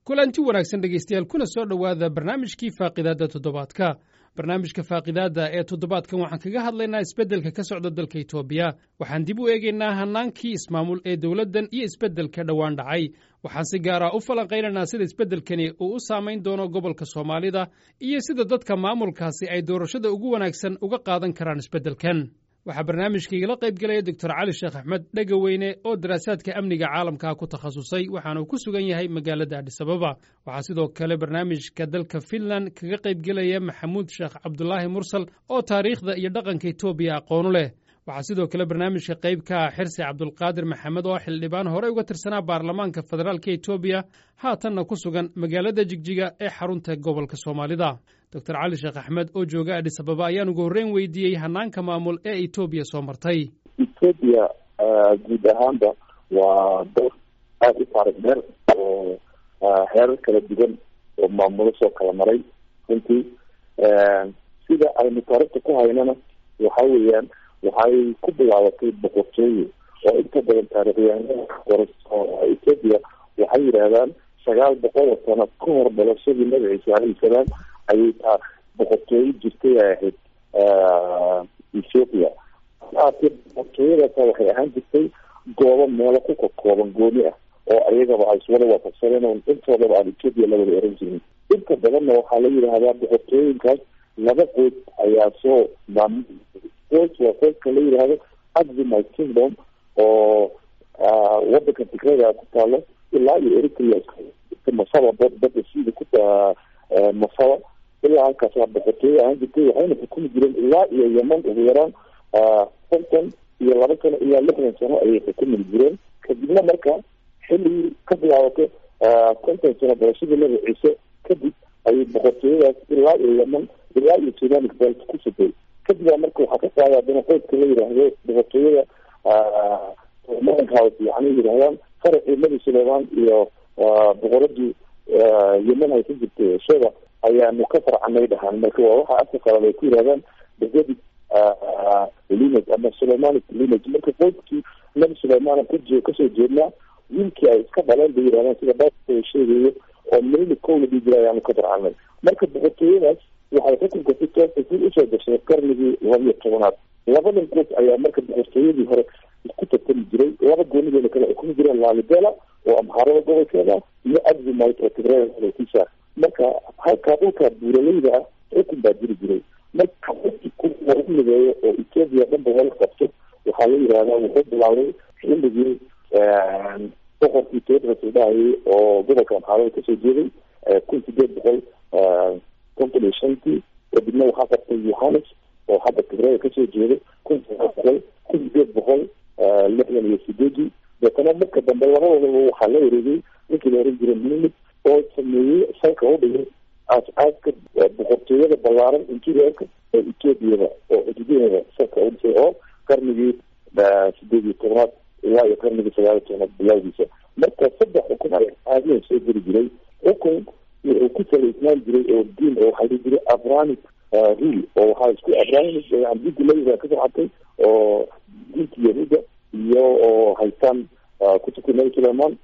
kulanti wanaagsan dhegaystayaal kuna soo dhowaada barnaamijkii faaqidaadda toddobaadka barnaamijka faaqidaadda ee toddobaadkan waxaan kaga hadlaynaa isbeddelka ka socda dalka etoobiya waxaan dib u eegaynaa hannaankii ismaamul ee dowladdan iyo isbeddelka dhowaan dhacay waxaan si gaar ah u falanqaynaynaa sida isbeddelkani uu u saamayn doono gobolka soomaalida iyo sida dadka maamulkaasi ay doorashada ugu wanaagsan uga qaadan karaan isbeddelkan waxaa barnaamijkaigala qayb gelaya doctor cali sheekh axmed dhegaweyne oo daraasaadka amniga caalamka ku takhasusay waxaana uu ku sugan yahay magaalada adhisababa waxaa sidoo kale barnaamijka dalka finland kaga qayb gelaya maxamuud sheekh cabdulaahi mursal oo taariikhda iyo dhaqanka etoobiya aqoonu leh waxaa sidoo kale barnaamijka qayb ka ah xirsi cabdulqaadir maxamed oo xildhibaan horey uga tirsanaa baarlamaanka federaalka etoobiya haatanna ku sugan magaalada jigjiga ee xarunta gobolka soomaalida doctor cali sheekh axmed oo jooga adhis ababa ayaan ugu horreyn weydiiyey hanaanka maamul ee etoobiya soo martay etoobiya guud ahaanba waa dal aada u faarig dheer oo heerar kala duwan oo maamulo soo kala maray runtii sida aynu taarikhta ku haynana waxa weeyaan waxay ku bilaabatay boqortooyo oo inta badan taarikhyahanada qoraso etoobiya waxay yidhaahdaan sagaal boqol oo sano ka hor dhalashadii nabi ciise alayhi salaam ayay taa boqortooyo jirtay ay ahayd ethoopia haatee boqortooyadaasa waxay ahaan jirtay goobo meelo ku kakooban gooni ah oo ayagaba ay iswada waafaqsaneen oo intoodaba aan ethoopia la wada oran jirin inta badanna waxaa la yidhaahdaa boqortooyinkaas laba qoys ayaa soo maamul qoys waa qoyska la yidhaahdo aximite kingdom oo wadanka tigrada ku taalo ilaa iyo eritrea masaba badda sida ku masaba ilaa halkaas waa boqortooyo ahaan jirtay waxayna xukumi jireen ilaa iyo yeman ugu yaraan konton iyo laba sano ilaa lixdan sano ayay xukumi jireen kadibna marka xilligii ka bilaabato konton sano dalashadii nabi ciise kadib ayay boqortooyadaas ilaa iyo yeman ilaa iyo sudan belt ku sugay kadib baa marka waxaa ka qaaday haddana qoyska la yidhaahdo boqortooyada house yani yidhahdaan faracii nabi sulayman iyo boqoradii yeman ay ka jirtay shada ayaanu ka farcanay dhahaan marka waa waxa afka qalad ay ku yidhahdaan david lineage ama suleymanic lineage marka qoyskii nabi sulayman kaje kasoo jeednaa wiilkii ay iska dhaleen bay yidhahdaan sida baa sheegayo oo milili kow la dhii jira ayaanu ka farcanay marka boqortooyadaas waxay xukunka si toosa si usoo gashay qarnigii labiyo tobanaad labadan qoys ayaa marka boqortooyadii hore isku tartami jiray laba goonideeda kale xukumi jireen laalibela oo amhaarada gobolkeeda iyo aximite oo tigrada gobolkiisa marka halkaa dhulkaa buuraleyda ah xukun baa jiri jiray marka lagu mideeyo oo etoobiya dhanba wala qabto waxaa la yidhahdaa wuxuu bilaabay xilligii boqorkii tedros dhahayay oo gobolka amhaarada kasoo jeeday kun sideed boqol konton iyo shantii kadibna waxaa qabtay yohanes oo hadda tigrada kasoo jeeday kun sagaal boqol kun sideed boqol lixdan iyo sideedii deetana marka dambe labadoodaba waxaa la wareegay ninkii la oran jiray minimid oo sameeyey salka u dhigay aas-aaska boqortooyada ballaaran interiorka ee etoobiyada oo xuduudaheeda salka u dhisay oo qarnigii sideed iyo tobnaad ilaa iyo qarnigii sagaal iyo tobnaad bilowgiisa marka saddex xukun ayaa caadiyan soo geli jiray xukun wuxuu ku salaysnaan jiray oo diin oo waxaa dhihi jiray abranic rule oo waxaa isku abranic diinta layiraa ka socotay oo diinta yahuuda iyo oo haystaan kutubka nabi sulayman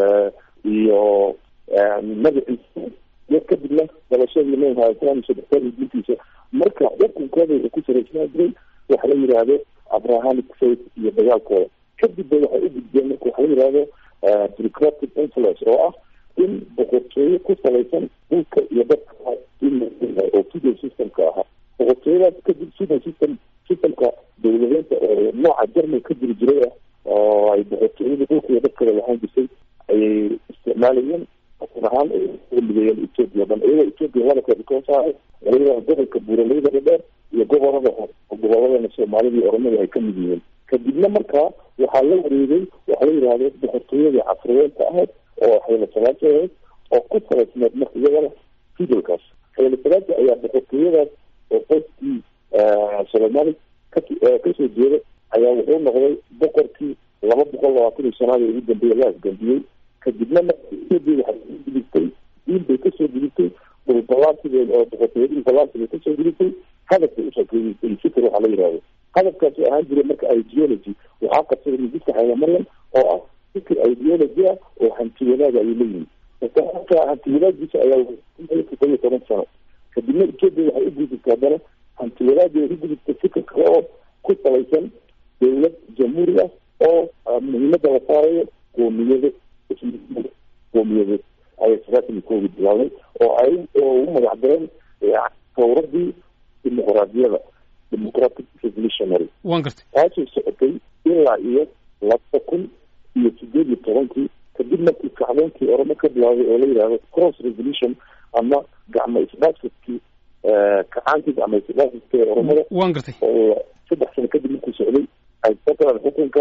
iyo nabi ciise iyo kadibna dalashadii nabi maxamed salam diintiisa marka xukunkooda wuxuu ku salaysnaan jiray waxa la yidhaahdo abrahamic faith iyo dagaalkooda kadib ba waxay u gudbeen marka waxa la yidhahdo bureaucratic influence oo ah in boqortooyo ku salaysan dhulka iyo dadka oo fidal systemka ahaa boqortooyadaas kadib fidal system systemka dowladeynta oo nooca jerman ka jiri jiray ah oo ay boqortooyada dhulka iyo dadkada lahaan jirtay ayay isticmaalayeen xukun ahaan mideeyeen etoobiya o dhan iyagoo etoobiya laba kooda koo saaray iyagoo gobolka buuraleyda dhadheer iyo gobolada goboladana soomaalida iyo oromada ay ka mid yihiin kadibna markaa waxaa la wareegay waxaa la yidhahdo boqortooyadii casriyeenta ahayd oo xayla salaasi ahayd oo ku salaysneed marka iyagana fidalkaas xayla salaasi ayaa boqortooyadaas oo qoyskii soomali kasoo jeeda ayaa wuxuu noqday boqorkii laba boqol labaatan iyo shanaad ee ugu dambeeya la asgambiyey kadibna marka waxay gudubtay diin bay kasoo gudubtay dhulbalaasigeed oo boqortooyadii balaasiga kasoo gudubtay hadafbay usoo gudubtay fikir waxaa la yidhahdo hadafkaasi ahaan jiray marka ideology waxaa qabsaday mididka xayla maryam oo ah fikir ideology ah oo hanti wanaag ayay leeyihin marka hantiwadaadiisa ayaa toddoba iyo toban sano kadibna etoobiya waxay u gudubtay haddana hantiwadaadii ku gudubtay fikir kale oo ku salaysan dowlad jamhuuri ah oo muhiimada la saarayo qoomiyada qoomiyadeed ayay sagaatan iyo koogi bilaabay oo ay ugu magac dareen tawradii dimuqraadiyada democratic revolutionary wan gartay taasoo socotay ilaa iyo laba kun iyo sideed iyo tobankii kadib markii kacdoonkii oramo ka bilaabay oo la yidhahdo cross revolution ama gacmo isdhaafsadkii kacaankiis ama isdhaafsadkii oramada wan gartay oo saddex sano kadib markuu socday ay soo galaan xukunka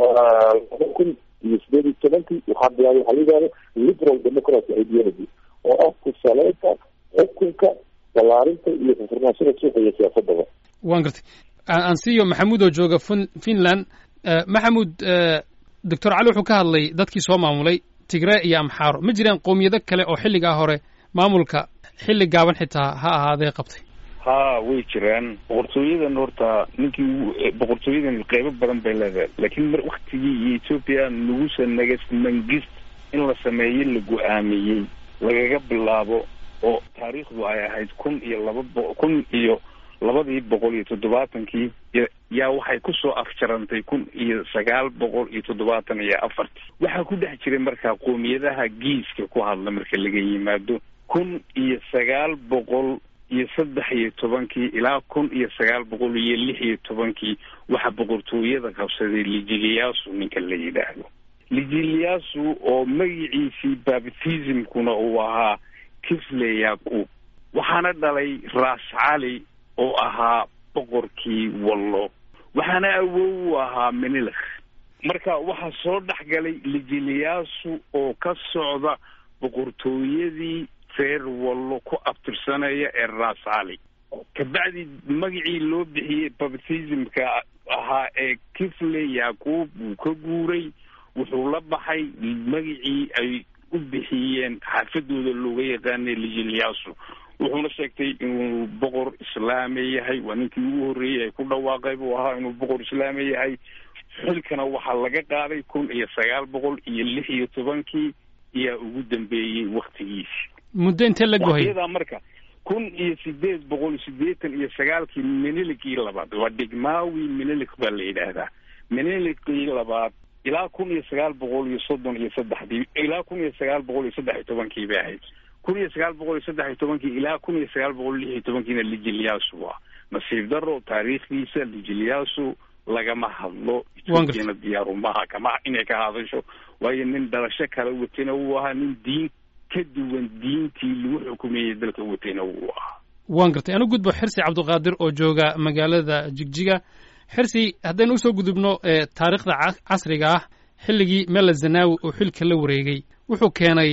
laba kun iyo sideed iyo tobankii waxaa bilaabay waxaa la yidhahdo liberal democracy ideology oo ah kusaleynta xukunka balaarinta iyo furnaanshada suuqa iyo siyaasadaba wan gartay aan siiyo maxamuud oo jooga fin finland maxamuud doctor cali wuxuu ka hadlay dadkii soo maamulay tigree iyo amxaaro ma jiraan qowmiyado kale oo xilligaa hore maamulka xilli gaaban xitaa ha ahaadee qabtay ha way jiraan boqortooyadan horta ninkii boqortooyadan qeybo badan bay leedahay laakiin mar waktigii iyo ethoopia nugusa nagas mangist in la sameeyo la go-aamiyey lagaga bilaabo oo taariikhdu ay ahayd kun iyo laba bo kun iyo labadii boqol iyo toddobaatankii yaa waxay kusoo afjarantay kun iyo sagaal boqol iyo toddobaatan iyo afartii waxaa ku dhex jiray markaa qoomiyadaha giiska ku hadla marka laga yimaado kun iyo sagaal boqol iyo saddex iyo tobankii ilaa kun iyo sagaal boqol iyo lix iyo tobankii waxaa boqortooyada qabsaday lijiliyaasu ninka la yidhaahdo lijiliyaasu oo magiciisii baptismkuna uu ahaa kifle yaqub waxaana dhalay ras cali oo ahaa boqorkii wallo waxaana awow u ahaa menilakh marka waxaa soo dhex galay lijiliyaasu oo ka socda boqortooyadii reer wallo ku abtirsanaya ee ras cali kabacdi magacii loo bixiyey baptismka ahaa ee kifle yaqub wuu ka guuray wuxuu la baxay magacii ay u bixiyeen xaafadooda looga yaqaanay lijiliyaasu wuxuuna sheegtay inuu boqor islaami yahay waa ninkii ugu horreeyey ay ku dhawaaqay buu ahaa inuu boqor islaami yahay xilkana waxaa laga qaaday kun iyo sagaal boqol iyo lix iyo tobankii ayaa ugu dambeeyey waktigiisi muddo intee la gohay waqtiyadaa marka kun iyo sideed boqol siddeetan iyo sagaalkii menilikii labaad waa dhigmaawi menilik baa la yidhaahdaa menilikii labaad ilaa kun iyo sagaal boqol iyo soddon iyo saddexdii ilaa kun iyo sagaal boqol iyo saddex iyo tobankii bay ahayd kun iyo sagaal boqol iyo saddex iyo tobankii ilaa kun iyo sagaal boqol lix iyo tobankiina lijiliyaasu waa nasiib daro taariikhdiisa lijiliyaasu lagama hadlo etoobiyana diyaarumaha kama inay ka hadasho waayo nin dhalasho kala watena wuu ahaa nin diin ka duwan diintii lagu xukumayey dalka watena wuu ahaa waan gartay anu gudbo xirsi cabdiqaadir oo jooga magaalada jigjiga xirsi haddaynu usoo gudubno taariikhda casriga ah xilligii mela zanawi oo xilka la wareegay wuxuu keenay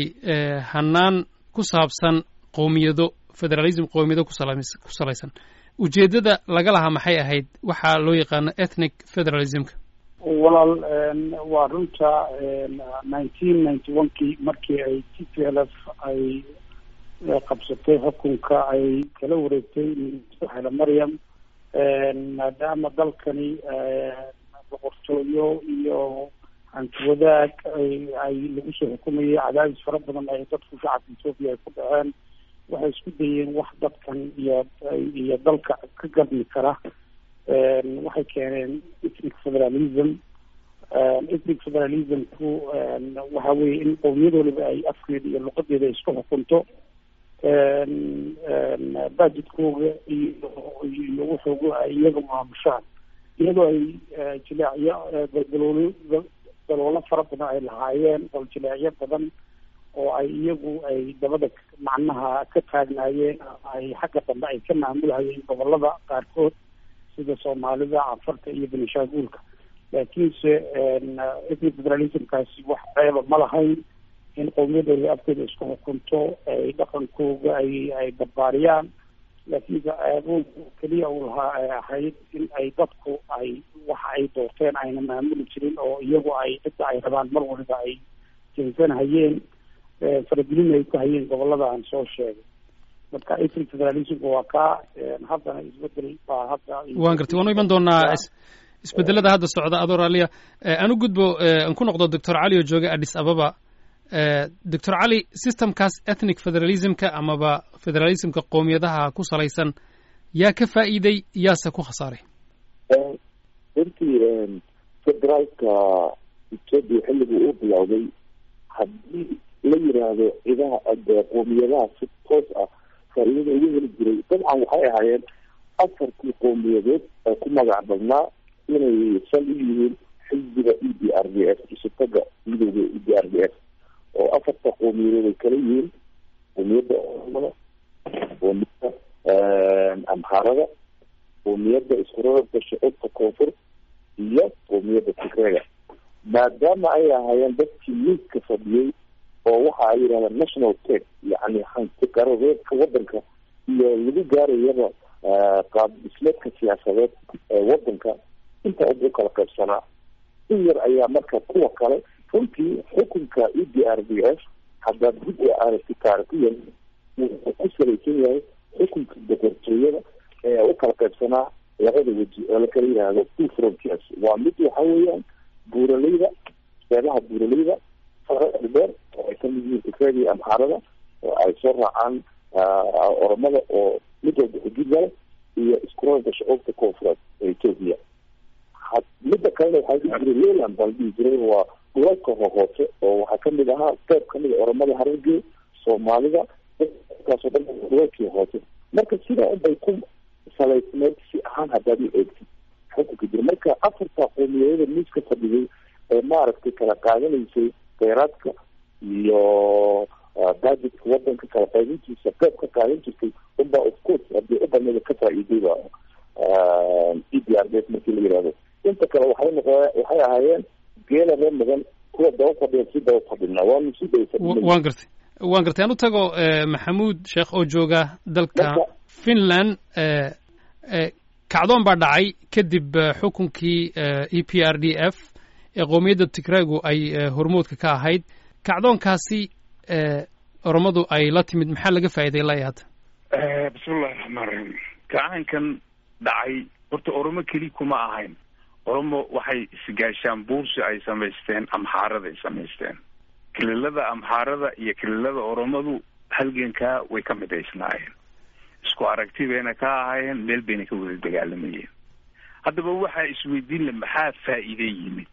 hanaan ku saabsan qowmiyado federalism qowmiyado ku salaysan ujeeddada laga lahaa maxay ahayd waxaa loo yaqaano ethnic federalismka walaal waa runta nineteen ninety one kii markii ay t p l f ay qabsatay xukunka ay kala wareegtay xele maryam maadaama dalkani boqortooyo iyo hanti wadaag ay ay lagu soo xukumayay cadaadis fara badan ay dadku shacabka ethoopia ay ku dhaceen waxay isku dayeen wax dadkan iyo iyo dalka ka gadmi kara waxay keeneen ethnic federalism ethnic federalismku waxa weeye in qowmiyad waliba ay afkeeda iyo luqadeeda isku xukunto budgetkooga iyo iyo wuxuuga ay iyaga maamushaan iyadoo ay jileecyo galgaloolo daloolo fara badan ay lahaayeen oo jileecyo badan oo ay iyagu ay dabada macnaha ka taagnaayeen ay xagga dambe ay ka maamulhayeen gobolada qaarkood sida soomaalida cafarta iyo benishaanguulka laakiinse ethnic federalismkaasi wax ceeba ma lahayn in qowmiyadooda afkeeda isku xukunto ay dhaqankooga ay ay barbaariyaan laakiinse ceebo keliya uu lahaa ay ahayd in ay dadku ay waxa ay doorteen ayna maamuli jirin oo iyagu ay cidda ay rabaan mar waliba ay jeensanhayeen faragelin ay ku hayeen gobolada aan soo sheegay marka ethnic federalismka waa kaa haddana isbedel baa hadda waan gartay waanu iman doonaa isbedelada hadda socda adoo raaliya aan u gudbo aan ku noqdo doctor cali oo jooga addis ababa doctor cali systemkaas ethnic federalismka amaba federalismka qoomiyadaha ku salaysan yaa ka faa'iiday yaase ku khasaaray runtii federaalka etoobiya xilligii uu bilowday haddii la yiraahdo cidaha qoomiyadaha si toos ah faa'iidada ugu heli jiray dabcan waxay ahaayeen afartii qowmiyadeed ee ku magac badnaa inay sal u yihiin xisbiga e d r d f isutaga midooda e d r d f oo afarta qowmiyadeed ay kala yihiin qowmiyadda oromada qowmiyadda amhaarada qowmiyadda iskurarabka shucuubta koonfur iyo qowmiyadda tigreega maadaama ay ahaayeen dadkii miiska fadhiyey oo waxa ay yidhahdaan national tech yacni hanti qaradeedka wadanka iyo lagu gaarayaba qaab dhismeedka siyaasadeed ee wadanka inta u kala qaybsanaa in yar ayaa marka kuwa kale runtii xukunka e d r d f haddaad dib u aragti taarikiyan wuxuu ku salaysan yahay xukunka boqortooyada ee u kala qaybsanaa labada weji oo la kala yihahdo two frontiers waa mid waxa weeyaan buuraleyda seebaha buuraleyda dheer oo ay kamid yihiin tigreega iyo amhaarada oo ay soo raacaan oromada oo mid walba xuduud lale iyo iskurarka shucuubta koonfureed ee etoobiya midda kalena waxaa dhihi jiray leyland baa la dhihi jiray waa dhulalka hohoose oo waxaa kamid ahaa qeyb kamid a oromada harargee soomaalida kaasoo dhan dhulalkii hoose marka sidaa unbay ku salaysneed si ahaan haddaad u eegtid xukunka jira marka afarta qoomiyadada miiska fadhigay ee maaragtay kala qaadanaysay kheyraadka iyo budgetka wadanka kala qaybintiisa qeyb ka qaadan jirtay unbaa of course hadii u baneeda ka faa-iidayba e d r d f markii la yihahdo inta kale waxay noqo waxay ahaayeen geela reer mudan kuwa daba fadhiya si daba fadhina waanu si daba fadhina waan gartay waan gartay aan u tago maxamuud sheekh oo jooga dalka finland kacdoon baa dhacay kadib xukunkii e p r d f ee qowmiyadda tigreegu ay hormoodka ka ahayd kacdoonkaasi oromadu ay la timid maxaa laga faa'iiday ilaa hadda bismillahi raxmaan raxiim kacaankan dhacay horta oromo keli kuma ahayn oromo waxay isgaashaan buursi ay samaysteen amxaarada ay samaysteen kililada amxaarada iyo kililada oromadu halgankaa way ka midaysnaayeen isku aragti bayna ka ahaayeen meel bayna ka wada dagaalamayeen haddaba waxaa isweydiin le maxaa faa'iide yimid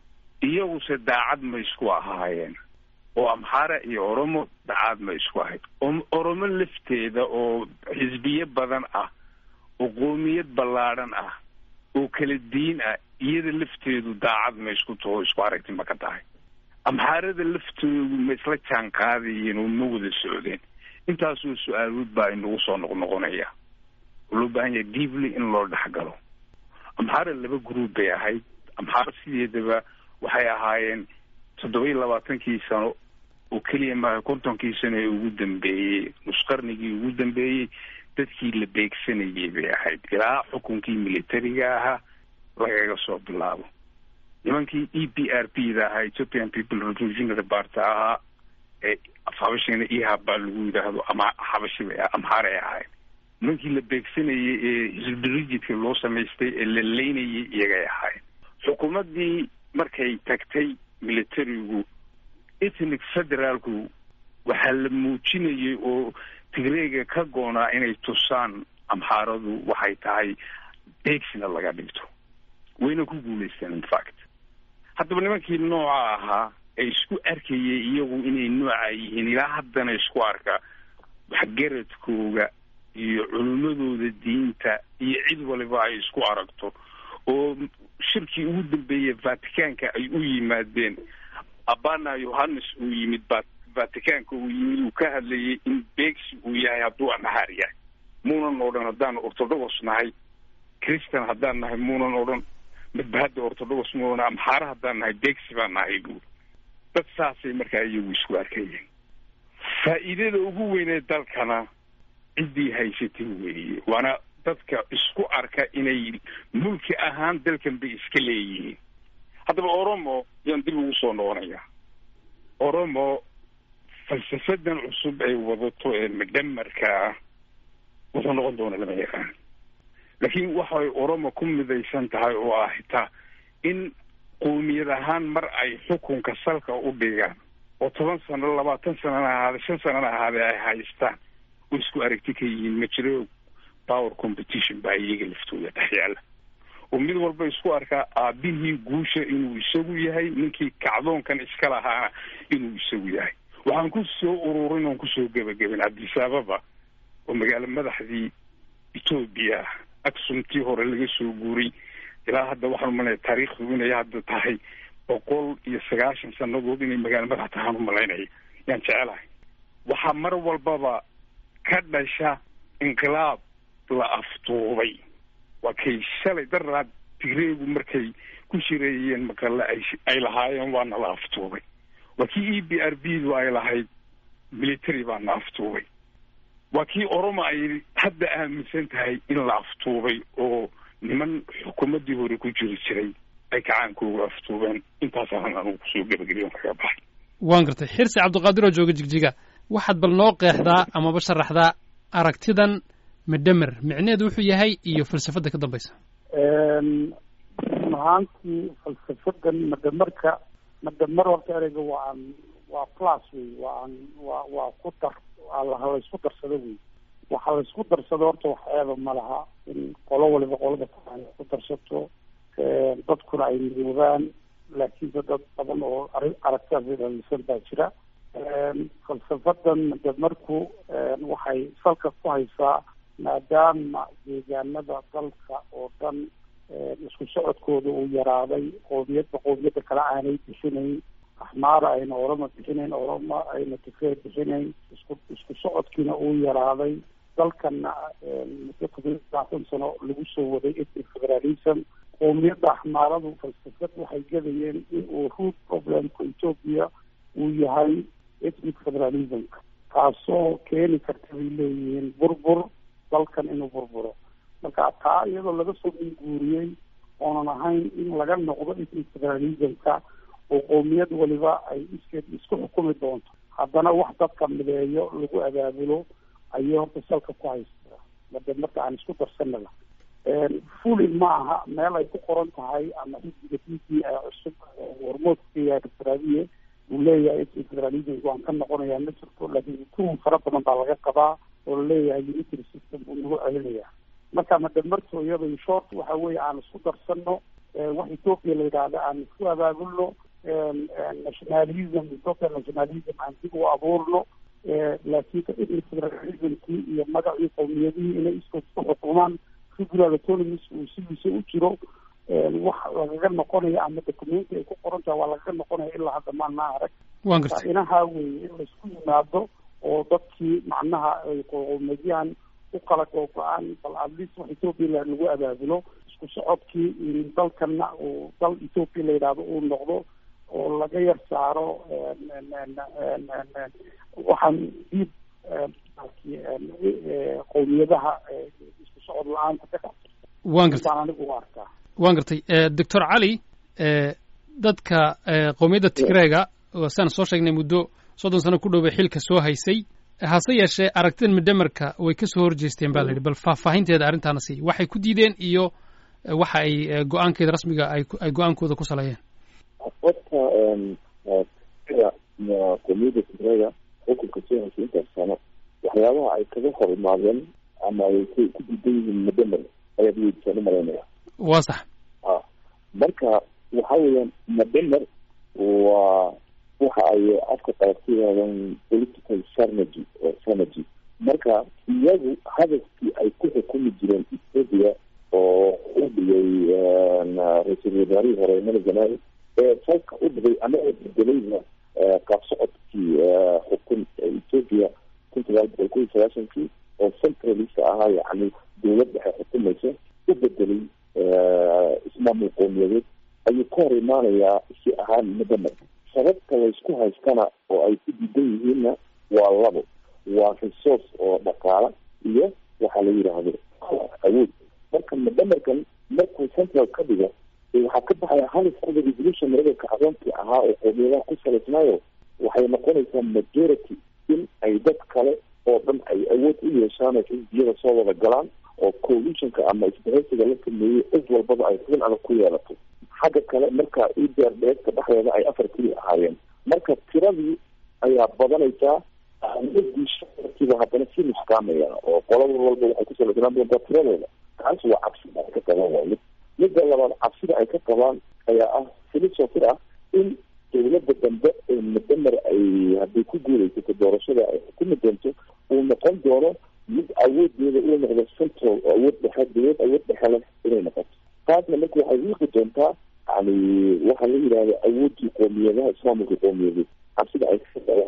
iyaguse daacad ma isku ahaayeen oo amxaara iyo oromo daacad ma isku ahayd oromo lafteeda oo xisbiye badan ah oo qoomiyad ballaadhan ah oo kala diin ah iyada lafteedu daacad ma isku taho isku aragti ma ka tahay amxaarada laftoodu ma isla jaan qaadayeen oo ma wada socdeen intaasoo su-aalood baa inagu soo noqnoqonaya oo loo baahan yahay deeply in loo dhexgalo amxaara laba group bay ahayd amxaara sideedaba waxay ahaayeen toddoba iyo labaatankii sano oo keliya maaha kontonkii sano ee ugu dambeeyey nusqarnigii ugu dambeeyey dadkii la beegsanayay bay ahayd ilaa xukunkii militariga ahaa lagaga soo bilaabo nimankii e p r p da ahaa ethiopian people revolutionary party ahaa ee habashina ihab baa lagu yidhaahdo ama habashi bay amhaar ay ahayd nimankii la beegsanayay ee hisbrijidka loo samaystay ee la leynayay iyagay ahayd xukuumaddii markay tagtay militarigu ethnic federaalku waxaa la muujinayay oo tigreega ka goonaa inay tusaan amxaaradu waxay tahay beegsina laga dhigto wayna ku guulaysteen infact haddaba nimankii nooca ahaa ee isku arkayay iyagu inay nooca yihiin ilaa haddana isku arka waxgaradkooga iyo culimmadooda diinta iyo cid waliba ay isku aragto oo shirkii ugu dambeeyey vaticanka ay u yimaadeen abana yohannes uu yimid vaticanka uu yimid uu ka hadlayay in beegsi uu yahay hadduu amhaar yahay muunan odhan haddaan orthodox nahay christian haddaan nahay muunan odhan midba hadda orthodox muuna amxaara haddaan nahay beegsi baan nahay buuri dad saasay markaa iyagu isku arkayeen faa'iidada ugu weynee dalkana ciddii haysatay weeye waana dadka isku arka inay mulki ahaan dalkan bay iska leeyihiin haddaba oromo yaan dib ugu soo noqonaya oromo falsafadan cusub ay wadato ee midhamarka ah wuxuu noqon doona lama yaqaan laakiin waxay oromo ku midaysan tahay oo ah xitaa in qowmiyad ahaan mar ay xukunka salka u dhigaan oo toban sano labaatan sanana ahaade shan sanana ahaadee ay haystaan oo isku aragti ka yihiin ma jiro power competition baa iyaga laftooda dhex yaala oo mid walba isku arkaa aabihii guusha inuu isagu yahay ninkii kacdoonkan iska lahaana inuu isagu yahay waxaan ku soo ururin oon kusoo gebagabin cabdisaababa oo magaalo madaxdii etoobiya ah aksumtii hore laga soo guuray ilaa hadda waxaan umalaya taariikhdu inay hadda tahay boqol iyo sagaashan sanadood inay magaalo madax tahaan umalaynaya yaan jecelahay waxaa mar walbaba ka dhasha inqilaab la aftuubay waa kay shalay daraad tigreegu markay ku shireeyeen maqale ay ay lahaayeen waana la aftuubay waa kii e b r b du ay lahayd military baana aftuubay waa kii oroma ay hadda aaminsan tahay in la aftuubay oo niman xukuumaddii hore ku jiri jiray ay kacaankooga aftuubeen intaasaan anugu kusoo gebageliyon kaga baxay waan gartay xirsi cabdiqaadir oo jooga jigjiga waxaad bal noo qeexdaa amaba sharaxdaa aragtidan medhemer micneheedu wuxuu yahay iyo falsafadda ka dambaysa run ahaantii falsafadan madhamarka madhamer horta ereyga waa aan waa plus wey waa aan waa waa ku dar ha laysku darsado wey waxa laysku darsado horta wax eeba ma laha in qolo waliba qolada kale ay ku darsato dadkuna ay midoobaan laakiinse dad badan oo ari aragtidaas ilalisan baa jira falsafadan madhamarku waxay salka ku haysaa maadaama deegaanada dalka oo dhan isku socodkooda uu yaraaday qoomiyadba qoomiyadda kale aanay bixinayn axmaara ayna orama bixinayn orama ayna tifee bixinayn isku isku socodkiina uu yaraaday dalkana muddo todoba labaatan sano lagu soo waday ethnic federalism qoomiyadda axmaaradu falsafad waxay gadayeen in uu root problemka ethoopia uu yahay ethnic federalismka taasoo keeni karta bay leeyihiin burbur dalkan inuu burburo marka taa iyadoo laga soo minguuriyey oonan ahayn in laga noqdo ethnic federalismka oo qoomiyad waliba ay iskeed isku xukumi doonto haddana wax dadka mideeyo lagu abaabulo ayay horta salka ku haystaa made marka aan isku darsanaba fuli ma aha meel ay ku qoran tahay ama xisbiga d p a cusub hormoodka yahay doctoradiye uu leeyahay ethnic federalism waan ka noqonayaa ma jirto laakiin tuhum fara badan baa laga qabaa oo laleeyahay unitary system uu nagu celinaya marka madhamarto iyada short waxa weeye aan isku darsano wax ethoopia la yidhaahda aan isku abaabulno nationalism ethoopia nationalism aan dib u abuurno laakiin ethnic federalismkii iyo magacii qowmiyadihii inay iskood ku xukumaan figural autonomies uu sidiisa u jiro wax lagaga noqonaya ama documenti ay ku qoran tahay waa lagaga noqonaya ilaa hadda maana arag waan gartay inaha weeye in laisku yimaado oo dadkii macnaha ay qowmiyadyahan u kala googo-aan bal atleast wax ethoopia lagu abaabulo isku socodkii dalkana uu dal ethoopia la yidhaahdo uu noqdo oo laga yar saaro waxaan diib qowmiyadaha isku socod la-aanta ka dhex waan gartay baan anigu u arkaa waan gartay doctor cali dadka qowmiyadda tigreega saan soo sheegnay muddo soddon sano ku dhowbay xilka soo haysay hase yeeshee aragtidan midhamarka way ka soo horjeesteen ba la yidhi bal faahfaahinteeda arrintaana sii waxay ku diideen iyo waxa ay go-aankeeda rasmiga ay ay go-aankooda ku saleeyeen horta qomiyadda tigreega xukunka soo haysay intaas sano waxyaabaha ay kaga hor imaadeen ama ay ku diidan yihiin madhamer ayaad weydiisaan umalaynaya waa sax a marka waxa weeyaan madhamer waa waxa ay afka qalabtiyaadan political strategy oo strategy marka iyagu hadafkii ay ku xukumi jireen ethoopia oo u dhigay ra-iisul wasaarihii hore mala zanaawi ee salka u dhigay anagoo bedelayna qaab socodkii xukun ethoopia kun sagaal boqol kun iyo sagaashankii oo centralist ahaa yacni dowlad dhexe xukumaysa u bedelay ismaamul qowmiyadeed ayuu ka hor imaanayaa si ahaan madamer sababta laysku haystana oo ay ku diidan yihiinna waa labo waa resource oo dhaqaala iyo waxaa la yidhaahdo awood marka madamerkan markuu central ka dhigo waxaa ka baxaya hal farda revolution maragabka cadoonkii ahaa oo qowmiyadaha ku salaysnaayo waxay noqonaysaa majority in ay dad kale oo dhan ay awood u yeeshaan oo xisbiyada soo wada galaan oo coalitionka ama isbahaysiga la sameeyey cid walbaba ay xubin adag ku yeelato xagga kale marka edr dheegta dhexdeeda ay afar keli ahaayeen marka tiradii ayaa badanaysaa ahmiyadii shacabkiiba haddana si nuskaamaya oo qolada walba waxay ku salasanaan doontaa tiradooda taas waa cabsida ay ka qabaan waa mid midda labaad cabsida ay ka qabaan ayaa ah filisofir ah in dowladda dambe ee mudamar ay hadday ku guulaysato doorashada ay xukumi doonto uu noqon doono mid awoodeeda uu noqdo central oo awood dhexe dowlad awood dhexe leh inay noqoto taasna marka waxay wiiqi doontaa yani waxaa la yidhahda awoodii qoomiyadaha islaamulka qoomiyadeed cabsida ay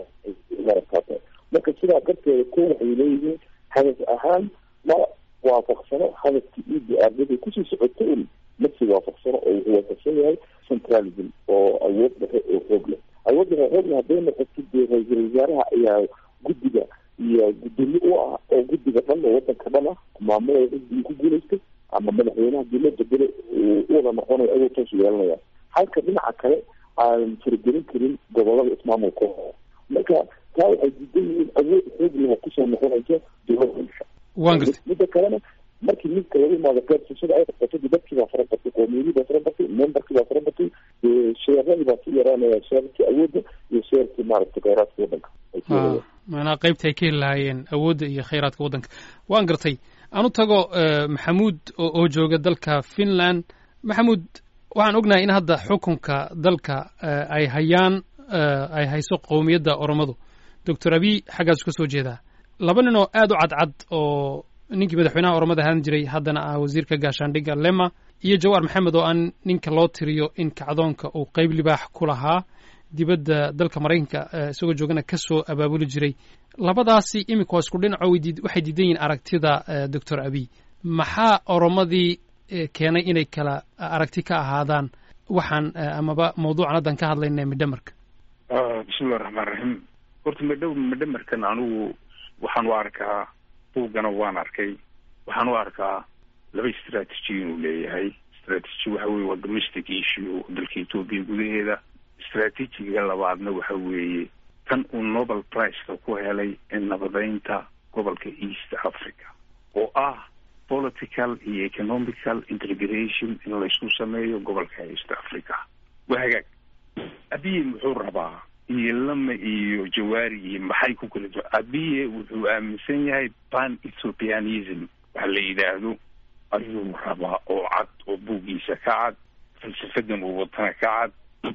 kaata marka sidaa darteeda ko waxay leeyihiin hadaf ahaan ma waafaqsano hadafkii e d r daday kusii socoto un masi waafaqsano oo wuxuu waafaqsan yahay centralism oo awood dhexe oo xoog leh awood dhexe xoog leh hadday noqoto dee ra-iisul wasaaraha ayaa guddiga iyo guddoomiye u ah oo guddiga dhan oo wadanka dhan ah maamulaya xisbigii ku guulaystay ama madaxweynaha dowladda bele u wada noqonayo ayuu toos yeelanaya halka dhinaca kale aan faragelin karin gobolada ismaamulka marka taa waxay diidan yihiin awood xoog leh kusoo noqonayso dowladda waan gartay midda kalena markii midka laga imaado gaadsiishada ay qabsato dadkii baa fara batay qoomiyadii baa fara batay memberkii baa fara batay sheeradii baa ku yaraanaya sheerarkii awoodda iyo sheerarkii maaragtay kheyraadka waddanka maanaa qaybta ay ka heli lahaayeen awoodda iyo kheyraadka waddanka waan gartay aan u tago maxamuud oo jooga dalka finland maxamuud waxaan ognahay in hadda xukunka dalka ay hayaan ay hayso qowmiyadda oromadu doctor abiy xaggaasu ka soo jeedaa laba nin oo aad u cadcad oo ninkii madaxweynaha oromada ahaan jiray haddana ah wasiirka gaashaandhigga lema iyo jawaar maxamed oo aan ninka loo tiriyo in kacdoonka uu qeyb libaax ku lahaa dibadda dalka maraykanka isagoo joogana ka soo abaabuli jiray labadaasi iminka waa isku dhinaco waxay diidan yihiin aragtida doctor abiy maxaa oromadii keenay inay kala aragti ka ahaadaan waxaan amaba mawduucan haddan ka hadlayna midhamarka bismillahi raxmaan raxiim horta midho midhamarkan anigu waxaan u arkaa buuggana waan arkay waxaan u arkaa laba strategy inuu leeyahay strategy waxa weye waa domestic issue dalka etoobiya gudaheeda strategiga labaadna waxa weeye tan uu nobel priceka ku helay ee nabadeynta gobolka east africa oo ah political iyo economical integration in laysku sameeyo gobolka east africa waa hagaag abiye muxuu rabaa iyo lama iyo jawaari iyo maxay ku kala duwan abiye wuxuu aaminsan yahay pan ethiopianism waxa la yidhaahdo ayuu rabaa oo cad oo buuggiisa ka cad falsafadan uu watana ka cad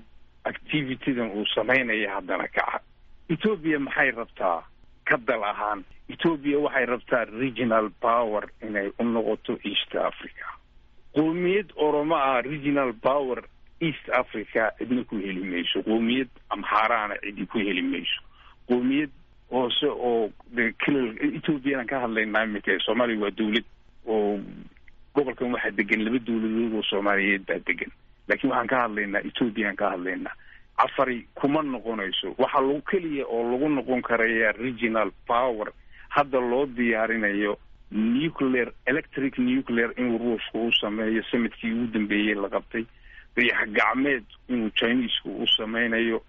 activitydan uu samaynaya haddana ka cad ethoobia maxay rabtaa ka dal ahaan ethoobia waxay rabtaa regional power inay u noqoto east africa qoomiyad oromo ah regional power east africa cidna ku heli mayso qoomiyad amxaaraana cidi ku heli mayso qoomiyad hoose oo klal ethoobiyanan ka hadlaynaa iminka soomaaliya waa dawlad oo gobolkan waxaa degan laba dawladood oo soomaaliyeed baa degan laakiin waxaan ka hadlaynaa ethoobiyan ka hadlaynaa cafari kuma noqonayso waxaa lagu keliya oo lagu noqon karaya regional power hadda loo diyaarinayo nuclear electric nuclear inuu ruushka u sameeyo samadkii ugu dambeeyey la qabtay dayax gacmeed inuu chinesku u sameynayo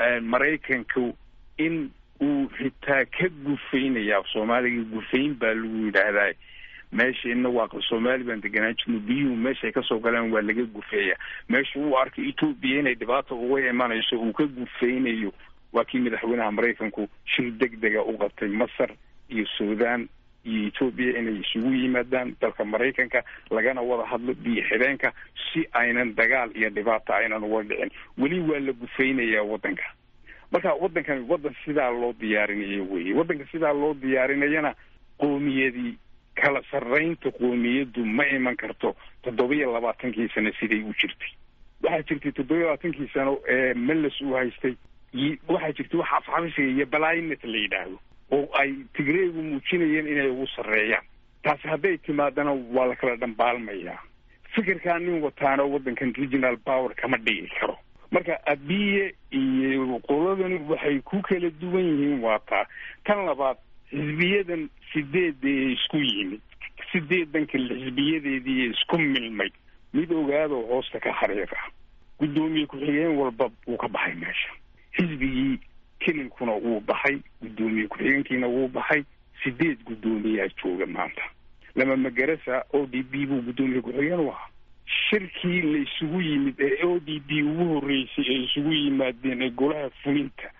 maraykanku in uu xitaa ka gufaynayaa soomaaliga gufayn baa lagu yidhaahdaa meesha ina waa soomaali baan deganaan jirno biyuhu meeshaay kasoo galaan waa laga gufeeya meesha uu arkay etoobiya inay dhibaata uga imanayso uu ka gufaynayo waa kii madaxweynaha maraykanku shir deg dega u qabtay masar iyo sudan iyo etoobiya inay isugu yimaadaan dalka maraykanka lagana wada hadlo biyo xideenka si aynan dagaal iyo dhibaata aynan uga dhicin weli waa la gufaynayaa waddanka marka waddankan waddan sidaa loo diyaarinayo weye waddanka sidaa loo diyaarinayana qoomiyadii kala sarraynta qoomiyaddu ma iman karto toddobiyo labaatankii sano siday u jirtay waxaa jirtay toddobiyo labaatankii sano ee meles uu haystay waxaa jirtay wax afxabisiga iyo balainet la yidhaahdo oo ay tigreegu muujinayeen inay ugu sarreeyaan taasi hadday timaadana waa la kala dhambaalmayaa fikirkaa nin wataana waddankan regional power kama dhigi karo marka abiye iyo qoladani waxay ku kala duwan yihiin waa taa tan labaad xisbiyadan sideeda ee isku yimid sideedan kale xisbiyadeedii isku milmay mid ogaadoo hoosta ka xariir ah guddoomiye ku-xigeen walba wuu ka baxay meesha xisbigii kelilkuna wuu baxay guddoomiye ku-xigeenkiina wuu baxay sideed guddoomiyaa jooga maanta lama magarasa o d b buu guddoomiye ku-xigeen u ahaa shirkii la isugu yimid ee o d b ugu horreysay ee isugu yimaadeen ee golaha fulinta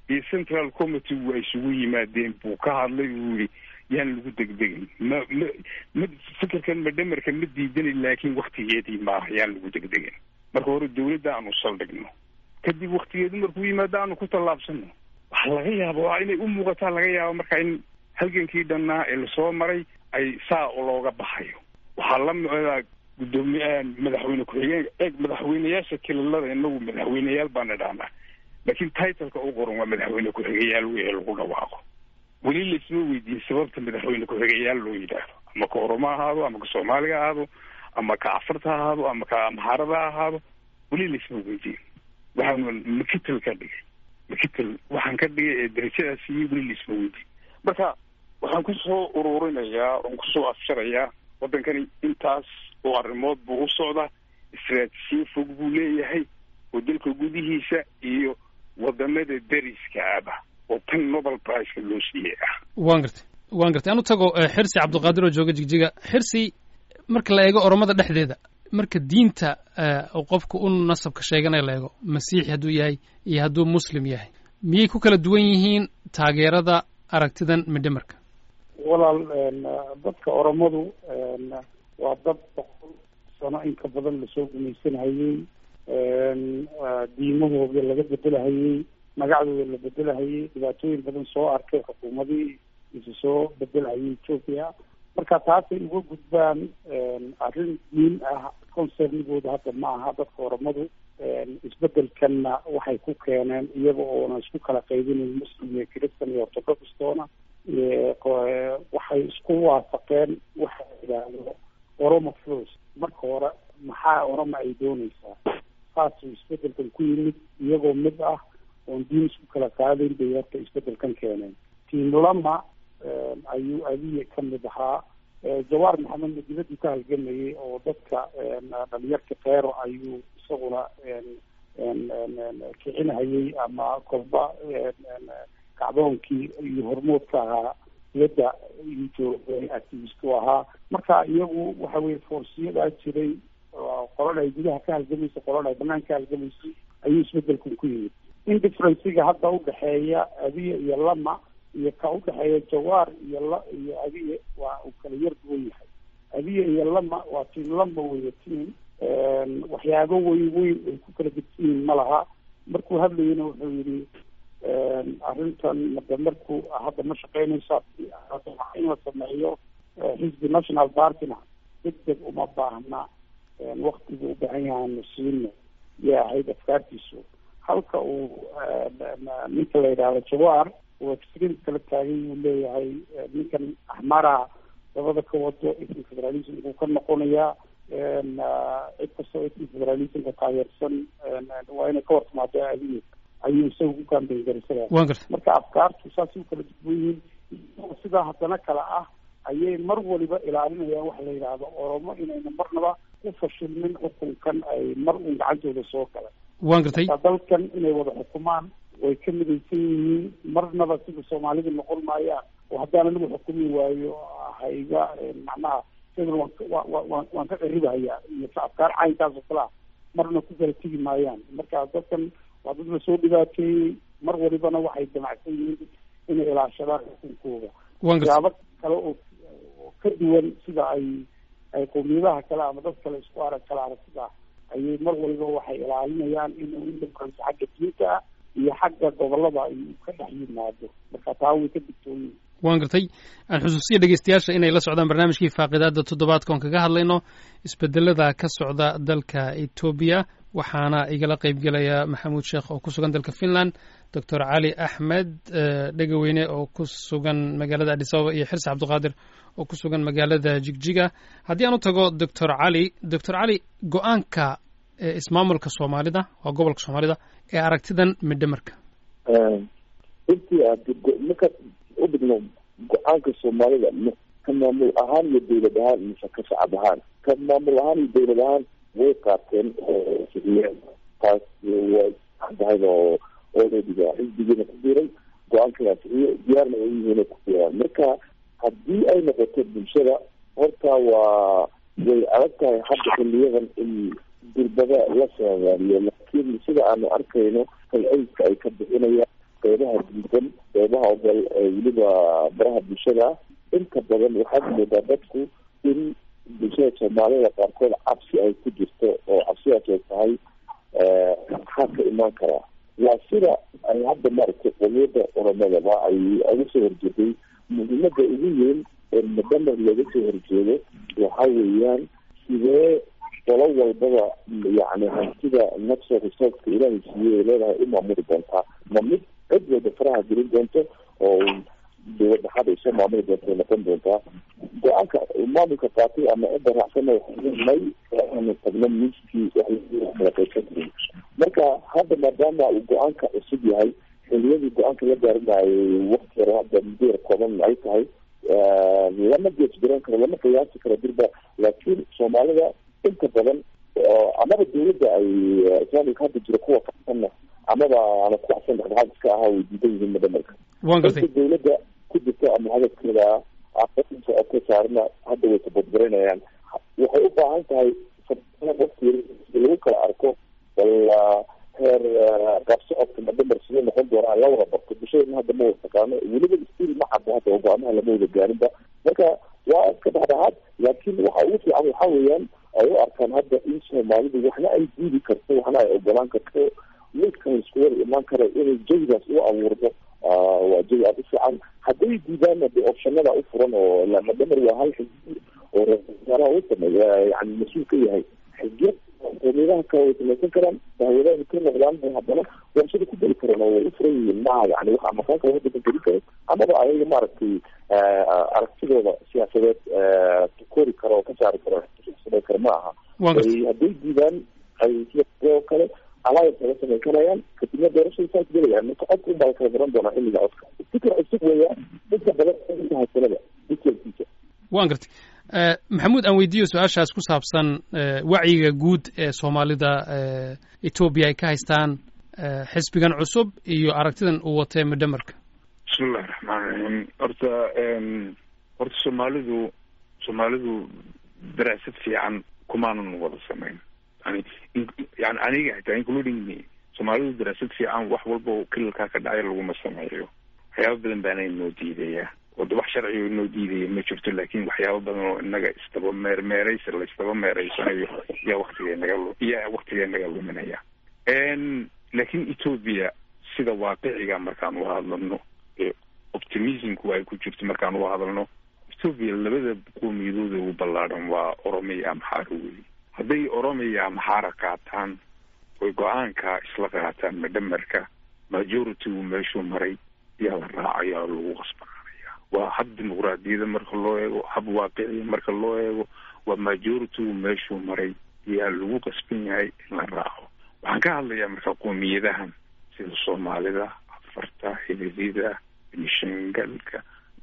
iyo central committee waa isugu yimaadeen buu ka hadlay uu yihi yaan lagu degdegin ma ma ma fikirkan madhamarka ma diidanin laakiin waktigeedii maaha yaan lagu degdegin marka hore dawladda aanu saldhigno kadib waktigeedu markuu yimaado aanu ku tallaabsano waxaa laga yaaba waa inay u muuqataa laga yaaba marka in halgankii dhannaa ee lasoo maray ay saa looga baxayo waxaa la micdaa guddoomiye madaxweyne ku-xigeen eeg madaxweyneyaasha kililada inagu madaxweyneyaal baana dhahnaa laakiin titleka u qoran waa madaxweyne ku-xigeyaal wey ee lagu dhawaaqo weli laisma weydiiyey sababta madaxweyne ku-xigeyaal loo yidhaahdo ama ka oromo ahaado ama ka soomaaliga ahaado ama ka afarta ahaado ama ka amhaarada ahaado weli laisma weydiiyo waxaan makitel ka dhigay makitel waxaan ka dhigay ee darajadaas iyo weli laisma weydiiyo marka waxaan kusoo ururinayaa oon kusoo afsharayaa waddankani intaas oo arrimood buu u socdaa istraatijiye fog buu leeyahay oo dalka gudihiisa iyo wadamada dariska aba oo tan nobel priceka loo siiyey ah waan gartay waan gartay aan u tago xirsi cabdulqaadir oo jooga jigjiga xirsi marka la eego oromada dhexdeeda marka diinta qofka u nasabka sheeganaya la eego masiixi hadduu yahay iyo hadduu muslim yahay miyay ku kala duwan yihiin taageerada aragtidan midhamarka walaal dadka oromadu waa dad boqol sano in ka badan lasoo gumaysanhayey diimahooda laga bedelahayey magacdooda la bedelahayey dhibaatooyin badan soo arkay xukuumadii isa soo bedelhayay ethoopia marka taasay uga gudbaan arrin diin ah concernigooda hadda ma aha dadka oromadu isbedelkanna waxay ku keeneen iyaga oona isku kala qaybinayn muslim iyo christan iyo orthodoxtoona waxay isku waafaqeen waxa yidhaahdo oromo flos marka hore maxaa oroma ay dooneysaa saasuu isbedelkan ku yimid iyagoo mid ah oon diin isku kala qaadayn bay horta isbedelkan keeneen tiim lama ayuu abiye ka mid ahaa jawaar maxamedna dibadii ka halgamayay oo dadka dhalinyarka keero ayuu isaguna kicinhayay ama kolba kacdoonkii iyo hormoodka ahaa diyadda jooga activistu ahaa marka iyagu waxa weye foorsiyadaa jiray qolada ay gudaha ka halgamaysay qolada ay banaanka ka halgamaysay ayuu isbedelkan ku yimid indifferenciga hadda udhexeeya abiye iyo lama iyo ka udhexeeya jawaar iyo la iyo abiye waa uu kala yar duwan yahay abiye iyo lama waa tiim lama weeye tiim waxyaabo weyn weyn ay ku kala gedsan yihiin ma laha markuu hadlayana wuxuu yidhi arrintan made markuu hadda ma shaqeynaysa in la sameeyo xisbi national partyna deg deg uma baahna waktiga u baahan yahaanu siino yay ahayd afkaartiisu halka uu ninka la yidhaahdo jawaar uu extreme kala taagay uu leeyahay ninkan axmaraha dabada ka wado ethnic federalism uu ka noqonayaa cid kastoo ethnic federalismka taageersan waa inay ka hortimaado adiye ayuu isaga ku kaambeyn garisada waan gartay marka afkaartu saasay u kala duwan yihiin sidaa haddana kale ah ayay mar waliba ilaalinayaan waxa la yidhaahdo oromo inayna marnaba ku fashilmin xukunkan ay mar uun gacantooda soo galan waan gartay dalkan inay wada xukumaan way ka midaysan yihiin marnaba sida soomaalida noqon maayaan oo haddaan anigu xukumi waayo hayga macnaha sidana waan waan ka qaribahayaa iyo afkaar caynkaas oo kale ah marna ku kala tegi maayaan marka dadkan waa dad la soo dhibaateeyey mar walibana waxay damacsan yihiin inay ilaashadaan xukunkooda waan gartay waxyaabo kale oo ka duwan sida ay ay qowmiyadaha kale ama dad kale isku arag kala aragtida ayay mar waliba waxay ilaalinayaan inuu indifference xagga diinta ah iyo xagga gobolada ay ka dhex yimaado marka taa way ka digtooyin waan gartay aan xusuusiya dhegeystayaasha inay la socdaan barnaamijkii faaqidaada toddobaadka oon kaga hadlayno isbedelada ka socda dalka etoobiya waxaana igala qeybgelaya maxamuud sheekh oo ku sugan dalka finland doctor cali axmed dhegaweyne oo ku sugan magaalada adis ababa iyo xirsi cabdiqaadir oo ku sugan magaalada jigjiga haddii aan u tago doctor cali doctor cali go-aanka ismaamulka soomaalida waa gobolka soomaalida ee aragtidan midhamarka intii aad markaad u dhigno go-aanka soomaalida ka maamul ahaan iyo dawlad ahaan mise ka shacab ahaan ka maamul ahaan iyo dawlad ahaan way qaateen siriyeen taas way caddahayd oo oodadiga xisbigiina ku biiray go-aankaas iyo diyaarna ay yihiin ku biiraan marka haddii ay noqoto bulshada horta waa way adag tahay hadda xiliyadan in durbada la soomaaliyo laakiin sida aanu arkayno falceyska ay ka bixinayaan qeybaha diidan qeybaha ogol weliba baraha bulshada inta badan waxaad moodaa dadku in bulshada soomaalida qaarkood cabsi ay ku jirto oo cabsidaas ay tahay maxaa ka imaan karaa waa sida ay hadda maaragtay qomiyadda oromadaba ay uga soo horjeeday muhiimada ugu weyn ee madamar looga soo horjeedo waxa weeyaan sidee qolo walbaba yani hantida natural resourceka ilaahay siiyey ay leedahay u maamuli doontaa ma mid cid walba faraha gelin doonto oo dowlad dhaxaad ay soo maamuli doonto ay noqon doontaa go-aanka maamulka qaatay ama cidda raacsana may aanu tagno miiskii kala qaybsan marka hadda maadaama uu go-aanka cusub yahay xiliyadii go-aanka la gaarinayay wakti yar hadda muddo yar kooban ay tahay lama geesgaran karo lama qiyaasi karo dirba laakiin soomaalida inta badan amaba dawladda ay islaamika hadda jiro kuwa kasanna amaba ana ku axsan dhexdhexaad iska ahaa way diidan yihiin madamarka waan gartay inta dawladda ku jirta ama hadafkeeda ka saarna hadda way tabadgaranayaan waxay u baahan tahay waqti lagu kala arko wala heer qaabsocodka madamar siduu noqon doonaa la wada barto bulshadana hadda ma wada taqaano weliba stil ma caddo hadda oo go-aamaha lama wada gaarinba marka waa iska dhexdhexaad laakiin waxa ugu fiican waxa weeyaan ay u arkaan hadda in soomaalidu waxna ay diidi karto waxna ay ogolaan karto midkan isku wada imaan kara inay jawigaas u abuurdo waa jawi aada u fiican hadday diidaanna de optionada u furan oo madamar waa hal xisbi oo ra-iisul u sameeya yani mas-uul ka yahay xisbiya qomiyadaha kale way samaysan karaan dahwadaha ka noqdaan haddana warshada ku geli karan oo way u furan yihiin maaha yani wax amakaan kale wadanka geli karo amaba ayaga maaragtay aragtidooda siyaasadeed kori karo oo ka saari karo samay karo ma aha hadday diidaan ay oo kale alliance laga samayn karayaan kadibna doorashada saas gelayaan marka codka unbaa la kala garan doonaa xilliga codka fikir cusub weeyaan inta badan inta haysanada detailkiisa waan gartay maxamuud aan weydiiyo su-aashaas ku saabsan wacyiga guud ee soomaalida etoobiya ay ka haystaan xisbigan cusub iyo aragtidan uu watee madamarka bismillahi raxmaan raxiim horta horta soomaalidu soomaalidu daraasad fiican kumaanan wada samayn yani yani aniga xitaa including me soomaalidu daraasad fiican wax walba oo kilalkaa ka dhacay laguma sameeyo waxyaaba badan baana inoo diidaya wada wax sharciga inoo diidaya ma jirto laakin waxyaaba badan oo inaga isdaba meermeeraysa la isdaba meeraysanayo yaa waktiga naga yaa waktiga naga luminaya laakin ethoobia sida waaqiciga markaan u hadlano optimismku ay ku jirto markaan u hadalno ethoobia labada qoomiyadooda ugu ballaadhan waa oromiya amxaaro wey hadday oromiya amxaara qaataan oy go-aanka isla qaataan madamarka majority-gu meeshuu maray yaa la raacayaa lagu qasbananaya waa hab dimuqraadiyada marka loo eego hab waaqiciya marka loo eego waa majority-gu meeshuu maray yaa lagu qasban yahay in la raaco waxaan ka hadlayaa marka qoomiyadahan sida soomaalida afarta hililida benishangalka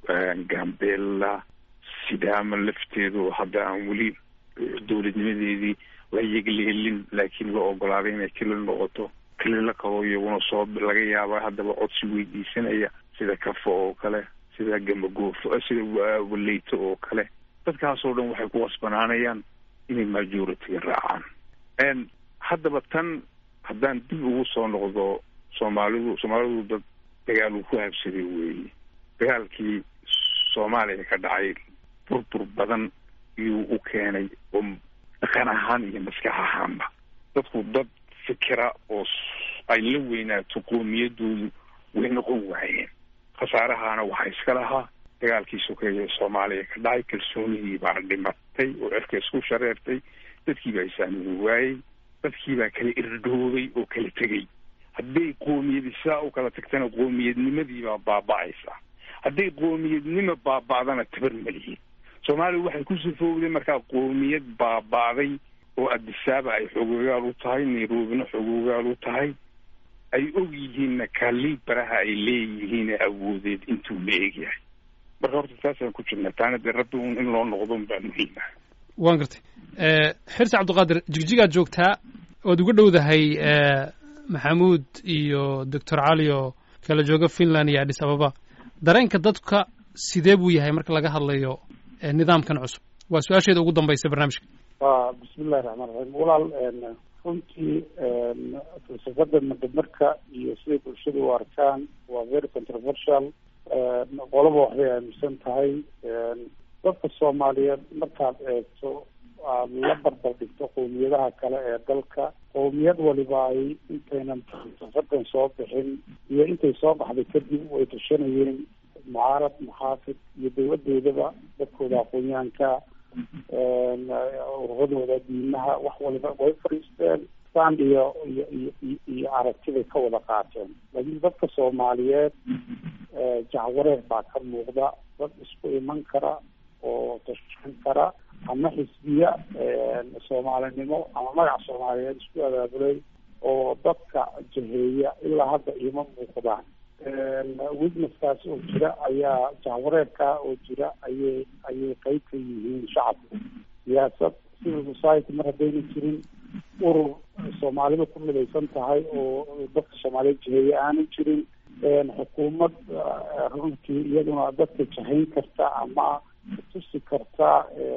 gambela sidaama lafteedu hadda aan weli dowladnimadeedii la yegleelin laakiin la ogolaaday inay kelil noqoto kelila kaloo iyaguna soo laga yaaba haddaba codsi weydiisanaya sida kafo oo kale sida gamagoofo sida waleyto oo kale dadkaasoo dhan waxay ku qasbanaanayaan inay majority-ga raacaan haddaba tan haddaan dib ugu soo noqdo soomaalidu soomaalidu dad dagaal uu ku habsaday weeye dagaalkii soomaaliya ka dhacay burbur badan iyuu u keenay oo dhaqan ahaan iyo maskax ahaanba dadku dad fikira oo ay la weynaato qoomiyadoodu way noqon waayeen khasaarahaana waxaa iska lahaa dagaalkii sokeeye ee soomaaliya ka dhacay kalsoonidii baa dhimatay oo cirka isku shareertay dadkii baa isaamini waayey dadkii baa kala irdhoobay oo kala tegey hadday qoomiyadi sidaa u kala tagtana qoomiyadnimadii baa baaba-aysa hadday qoomiyadnimo baaba-dana tabar malihiin soomaaliya waxay ku sifowday markaa qoomiyad baaba-day oo adisaaba ay xogoogaal u tahay nairobina xogoogaal u tahay ay og yihiinna kaalii baraha ay leeyihiin awoodeed intuu la egyahay marka horta taasaan ku jirna taana dee rabbi un in loo noqdo baa muhiima waan gartay xirsi cabdiqaadir jigjigaad joogtaa oad uga dhowdahay maxamuud iyo doctor cali oo kala jooga finland iyo adis ababa dareenka dadka sidee buu yahay marka laga hadlayo nidaamkan cusub waa su-aasheeda ugu dambaysa barnaamijka wa bismi illahi raxmaan raxiim walaal runtii falsafada madamarka iyo siday bulshada u arkaan waa very controversial qolaba waxbay aaminsan tahay dadka soomaaliyeed markaad eegto aad la barbar dhigto qowmiyadaha kale ee dalka qowmiyad waliba ay intaynan falsafadan soo bixin iyo intay soo baxday kadib way tashanayeen mucaarad muxaafid iyo dawladeedaba dadkooda aqoonyahanka ururadooda diimaha wax waliba way fadhiisteen stand iyo iyo iyo iyo aragtibay ka wada qaateen laakiin dadka soomaaliyeed jacwareer baa ka muuqda dad isku iman kara oo tashan kara ama xisbiya soomaalinimo ama magac soomaaliyeed isku abaabulay oo dadka jaheeya ilaa hadda iima muuqdaan witnesskaas oo jira ayaa jahwareerkaa oo jira ayay ayay qeyb ka yihiin shacabku siyaasad civil society mar haddayna jirin urur soomaalida ku midaysan tahay oo dadka soomaaliyeed jaheeye aanu jirin xukuumad runtii iyaduna dadka jahayn karta ama tusi karta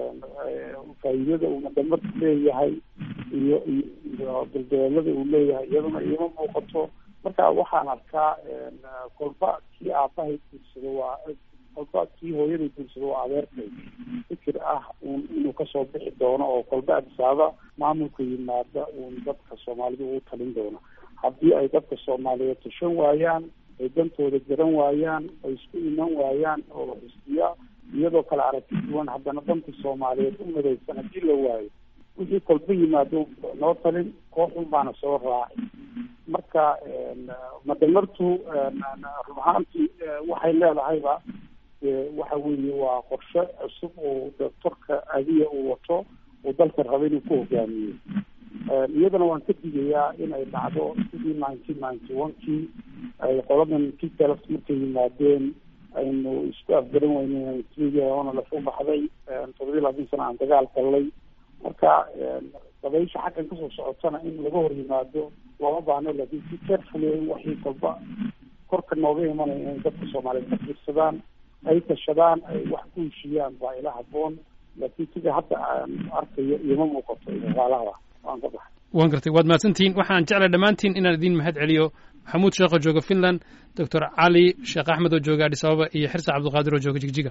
faa'iidada uu madamarku leeyahay iyo iyo duldabeelada uu leeyahay iyaduna iima muuqato marka waxaan arkaa kolba kii aabahay guursado waa kolba kii hooyaday guursado waa adeerkay fikir ah un inuu kasoo bixi doono oo kolba adisaaba maamulka yimaada uun dadka soomaalida ugu talin doono haddii ay dadka soomaaliyeed tashan waayaan ay dantooda garan waayaan ay isku iman waayaan oo xisbiya iyadoo kale aragti duwan haddana danka soomaaliyeed u midaysan haddii la waayo wixii kolba yimaado noo talin kooxun baana soo raacay marka madamartu run ahaantii waxay leedahayba waxa weeye waa qorshe cusub oo doctorka adiya uu wato uu dalka raba inuu ku hogaamiyo iyadana waan ka digayaa in ay dhacdo sidii nineteen ninety one kii ay qoladan kitelf markay yimaadeen aynu isku afgaran weyne ona lafu baxday toddobiyi labaatan sana aan dagaal galnay marka dabaysha xaggan kasoo socotana in laga hor yimaado looma baahno laakiin si carefully in waxii kolba korka nooga imanaya inay dadka soomaaliyeed ka fiirsadaan ay tashadaan ay wax ku heshiyaan baa ila haboon laakiin sida hadda aan arkayo ioma muuqato isaalahda waan ka baxay waan gartay waad mahadsantihiin waxaan jeclay dhammaantiin inaan idiin mahad celiyo maxamuud sheekh oo jooga finland doctor cali sheekh axmed oo jooga adis ababa iyo xirsa cabdulqaadir oo jooga jigjiga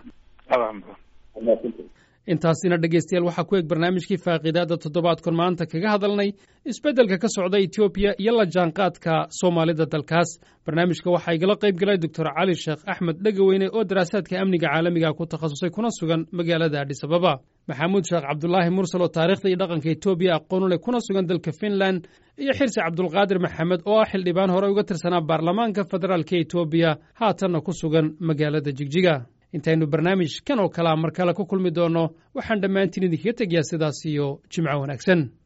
intaasina dhegeystayaal waxaa ku eg barnaamijkii faaqiidaada toddobaadkon maanta kaga hadalnay isbeddelka ka socda etoobiya iyo la jaanqaadka soomaalida dalkaas barnaamijka waxaa igala qayb galay doctor cali sheekh axmed dhegaweyne oo daraasaadka amniga caalamiga ku takhasusay kuna sugan magaalada adhis ababa maxamuud sheekh cabdulaahi mursal oo taarikhda iyo dhaqanka etoobiya aqoonu leh kuna sugan dalka finland iyo xirsi cabdulqaadir maxamed oo ah xildhibaan hore uga tirsanaa baarlamaanka federaalka etoobiya haatanna ku sugan magaalada jigjiga intaynu barnaamij kan oo kalea mar kale ku kulmi doonno waxaan dhammaantiin idinkaga tegayaa sidaas iyo jimco wanaagsan